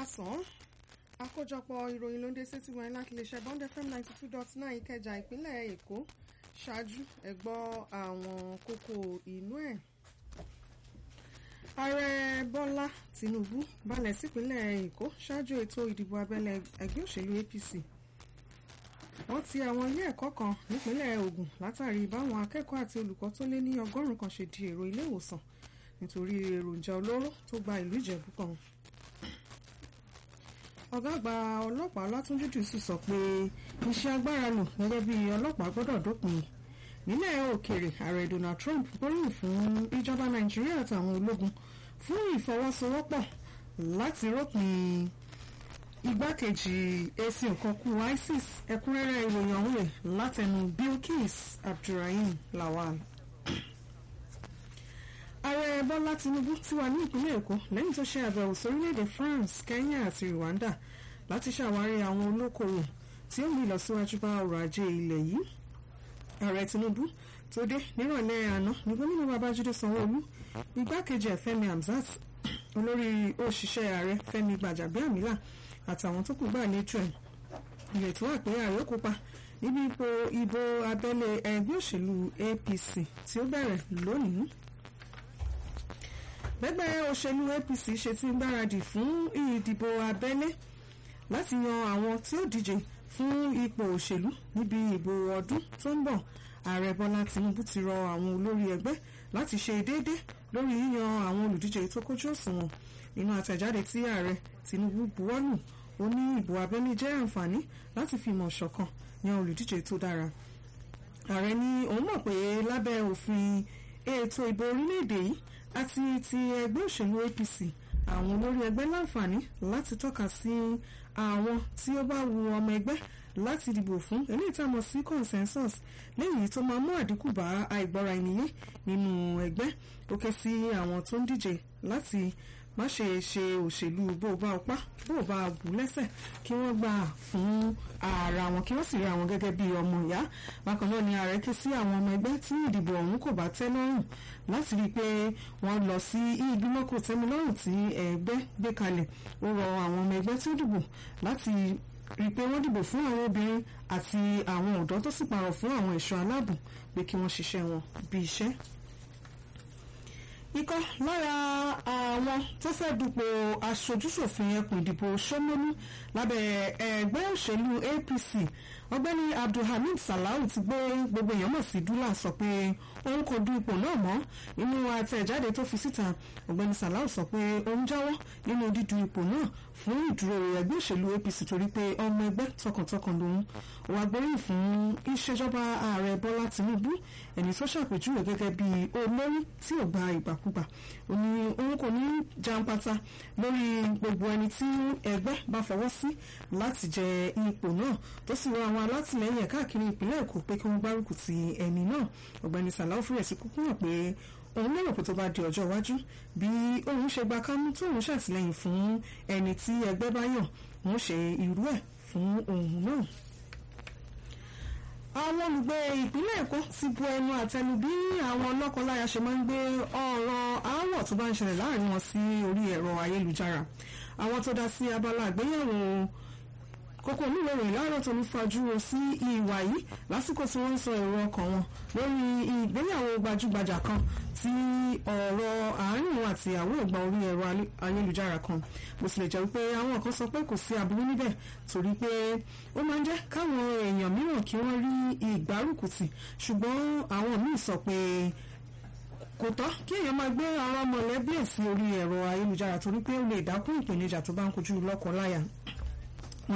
káàsán àkójọpọ̀ ìròyìn ló ń dé sétí wọn láti lè ṣe bond fm ninety two dot nine ìkẹjà ìpínlẹ̀ èkó ṣáájú ẹ gbọ́ àwọn kókó inú ẹ̀. ààrẹ bọ́lá tìǹbù balẹ̀ sípínlẹ̀ èkó ṣáájú ètò ìdìbò abẹ́lé ẹgbẹ́ òṣèlú apc wọ́n ti àwọn ilé ẹ̀kọ́ kan nípínlẹ̀ ògùn látàrí báwọn akẹ́kọ̀ọ́ àti olùkọ́ tó lé ní ọgọ́rùn-ún kan ṣe di èrò ilé ìwòsàn nítorí èròjà olóró tó gba ìlú ìjẹ̀bú kan ọ̀gá àgbà ọlọ́pàá látúnjú dùsù sọ pé iṣẹ́ agbára lò gẹ́gẹ́ bí ọlọ́pàá gbọ́dọ̀ dópin nílẹ̀ òkèèrè ààrẹ donald trump gbóríyìn fún ìjọba nàìjíríà àtàwọn ológun fún ìfọwọ́sowọ́pọ̀ láti rọ́pin igbákejì èsì òkànkù isis ẹ̀kúnrẹ́rẹ́ ìròyìn ọ̀hún rẹ̀ látẹnu bilkis abdulrahim lawal ààrẹ bọ́lá tinubu ti wà ní ìpínlẹ̀ èkó lẹ́yìn tó ṣe àbẹ̀wò sórílẹ̀-èdè france kenya àti rwanda láti ṣàwárí àwọn olókoòwò tí ó mú ìlọsíwájú bá ọrọ̀ ajé ilẹ̀ yìí ààrẹ tinubu tó dé nírọ̀lẹ́ àná ní gómìnà babájídé sanwó-olú igbákejì ẹ̀ fẹ́mi hamzat olórí òṣìṣẹ́ ààrẹ fẹ́mi gbàjàbíàmílà àtàwọn tó kù gbà lẹ́jọ́ ẹ̀ ìrètí wà pé ààrẹ ó kópa níbi ipò ìbò abẹ́lé ẹgbẹ́ òṣèlú apc tí ó bẹ̀rẹ̀ lónìí bẹ́gbẹ́ òṣèlú apc ṣe ti ń gbáradì fún ìdìbò abẹ́lé láti yan àwọn tí ó díje fún ipò òṣèlú níbi ìbò ọdún tó ń bọ̀ ààrẹ bọ́lá tinubu ti rọ àwọn olórí ẹgbẹ́ láti ṣe déédé lórí yíyan àwọn olùdíje tó kójú òṣùwọ̀n nínú àtẹ̀jáde tí ààrẹ tinubu buwọ́lù ó ní ìbò abẹ́lé jẹ́ àǹfààní láti fi ìmọ̀ ṣọ̀kan yan olùdíje tó dára ààrẹ ní òun mọ̀ pé lábẹ́ òfin ètò ìbò orílẹ̀-èdè yìí àti ti ẹgbẹ́ òṣèlú apc àwọn olórí ẹgbẹ́ láǹfààní láti tọ́ka sí àwọn tí ó bá wu ọmọ ẹgbẹ́ láti dìbò fún eléyìí tá a mọ̀ sí consensus lẹ́yìn tó máa mú àdínkù bá àìgbọ́ra ènìyàn nínú ẹgbẹ́ ó ké sí àwọn tó ń díje láti má ṣe ṣe òṣèlú bó o bá ọpá bó o bá bù lẹ́sẹ̀ kí wọ́n gbà fún ara wọn kí wọ́n sì rí àwọn gẹ́gẹ́ bí ọmọ ìyá bákan náà ni ààrẹ ké sí àwọn ọmọ ẹgbẹ́ tí ìdìbò ọ̀hún kò bá tẹ́ lọ́rùn láti rí i pé wọ́n lọ sí ìgbìmọ̀ kò tẹ́mi lọ́rùn tí ẹgbẹ́ gbé kalẹ̀ ó rọ àwọn ọmọ ẹgbẹ́ tí ó dìbò láti rí i pé wọ́n dìbò fún àwọn obìnrin àti àwọn ọ̀dọ́ tó sì pààrọ̀ fún àwọn ẹ̀ṣọ́ aláàbò pé kí wọ́n ṣiṣẹ́ wọn bí iṣẹ́ ikọ́ lára àwọn tó fẹ́ dupò aṣojúṣòfin ẹkùn ìdìbò Ṣómólú lábẹ́ ẹgbẹ́ òṣèlú APC ọ̀gbẹ́ni Abdulhamid Salau ti gbé gbogbo èèyàn mọ̀ sí dúlà sọ pé òun kò du ipò náà mọ́ nínú àtẹ̀jáde tó fi síta ọ̀gbẹ́ni Salau sọ pé òun jáwọ́ nínú dídu ipò náà fún ìdúró ẹgbẹ́ òṣèlú APC torí pé ọmọ ẹgbẹ́ tọkàntọkàn lòun wà gbóríyìn fún ìṣèjọba ààrẹ Bọ́lá Tinubu ẹni tó ṣàpèjúwe gẹ́gẹ́ bí olórí tí ò gba ìgbàkúgbà ó ní òun kò ní jàǹpátá lórí gbogbo ẹni tí ẹgbẹ́ bá fọwọ́ sí láti jẹ ipò náà tó sì rọ àwọn alátìlẹyìn ẹ̀ káàkiri ìpínlẹ̀ Èkó pé kí wọ́n gbárùkù ti ẹni náà ọ̀gbẹ́ni Sàláwù fúrẹ̀ sí kúkú hàn pé òun lérò pé tó bá di ọjọ́ iwájú bí òun ṣe gba kámú tó òun ṣàtìlẹ́yìn fún ẹni tí ẹgbẹ́ bá yàn òun ṣe irú ẹ̀ fún òun náà àwọn olùgbé ìpínlẹ̀ èkó ti bu ẹnu àtẹnu bí àwọn lọ́kọláya ṣe máa ń gbé ọ̀rọ̀ aáwọ̀ tó bá ń ṣẹlẹ̀ láàrin wọn sí orí ẹ̀rọ ayélujára àwọn tó dá sí abala àgbéyẹ̀wò kókó oníwèrè láàárọ̀ tó ń fajúro sí ìwà yìí lásìkò tí wọ́n ń sọ èrò ọkàn wọn lórí ìgbéyàwó gbajúgbajà kan tí ọ̀rọ̀ àárín wọn àti ìyàwó ìgbà orí ẹ̀rọ ayélujára kan bó tilẹ̀ jẹ́ wípé àwọn kan sọ pé kò sí aburú níbẹ̀ torí pé ó máa ń jẹ́ káwọn èèyàn mìíràn kí wọ́n rí ìgbárùkùtì ṣùgbọ́n àwọn míì sọ pé kò tọ́ kí èèyàn máa gbé àwọn mọ̀lẹ́bí ẹ̀ sí orí ẹ̀rọ ayélujára torí pé ó lè dákún ìpèníjà tó bá ń kojú lọ́kọ láya